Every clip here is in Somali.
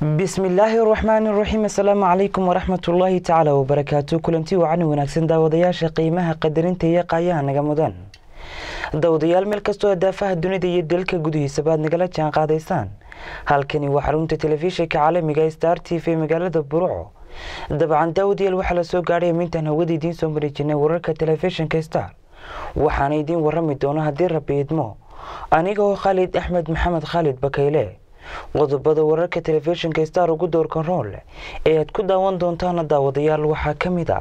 bismillaahi raxmaani raxiim assalaamu calaykum waraxmatullaahi tacaala wabarakaatu kulanti wacan wanaagsan daawadayaasha qiimaha qadarinta iyo qaayaha naga mudan daawadayaal meel kastoo daafaha dunida iyo dalka gudihiisaba aad nagala jaan qaadaysaan halkani waa xarunta telefishinka caalamiga star t v magaalada buruco dabcan daawadayaal waxaa la soo gaadhay amintaan hawada idiin soo mari jirnay wararka telefishinka star waxaana idiin warami doona haddii rabbi idmo aniga oo khaalid axmed maxamed khaalid bakayle qodobada wararka telefishinka star ugu doorkan rool ee aad ku daawan doontaana daawadayaal waxaa ka mid a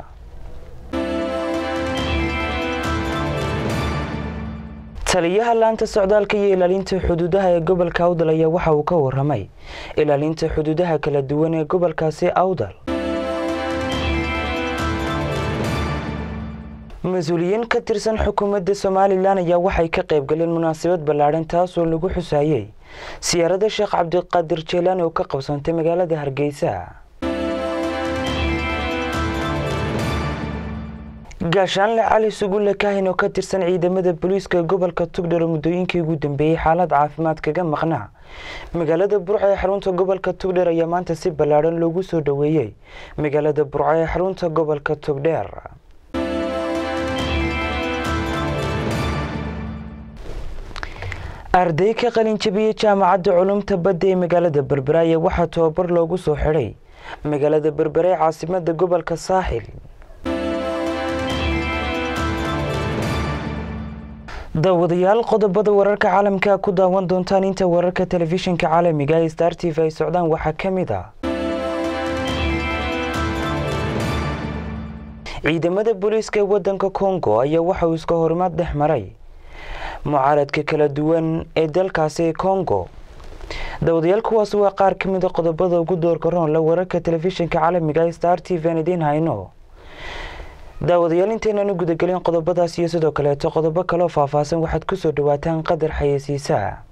taliyaha laanta socdaalka iyo ilaalinta xuduudaha ee gobolka awdal ayaa waxa uu ka waramay ilaalinta xuduudaha kala duwan ee gobolkaasi awdal mas-uuliyiin ka tirsan xukuumadda somalilan ayaa waxay ka qayb galeen munaasabad ballaadhan taasoo lagu xusaayey siyaarada sheekh cabdiqaadir jeelaan oo ka qabsantay magaalada hargeysa gaashaanle cali sugulle kaahin oo ka tirsan ciidamada booliiska gobolka tugdhar oo muddooyinkii ugu dambeeyey xaalad caafimaad kaga maqnaa magaalada burco ee xarunta gobolka tugdheer ayaa maanta si ballaadhan loogu soo dhoweeyey magaalada burco ee xarunta gobolka tugdheer arday ka qalin jabiyey jaamacadda culumta badda ee magaalada berbera ayaa waxaa tobabar loogu soo xidhay magaalada berbera ee caasimada gobolka saaxil daawadayaal qodobada wararka caalamka ku daawan doontaan inta wararka telefishinka caalamiga ee star t v ay socdaan waxaa ka mid a ciidamada booliiska ee wadanka congo ayaa waxa uu iska horimaad dhex maray mucaaradka kala duwan ee dalkaasi congo daawadayaal kuwaas waa qaar ka mid a qodobada ugu doorka roonla wararka telefishinka caalamiga ee star t v aan idiin hayno daawadayaal intaynaanu gudagelin qodobadaas iyo sidoo kaleeto qodobo kaloo faahfaahsan waxaad ku soo dhawaataan qadar xayeysiisaa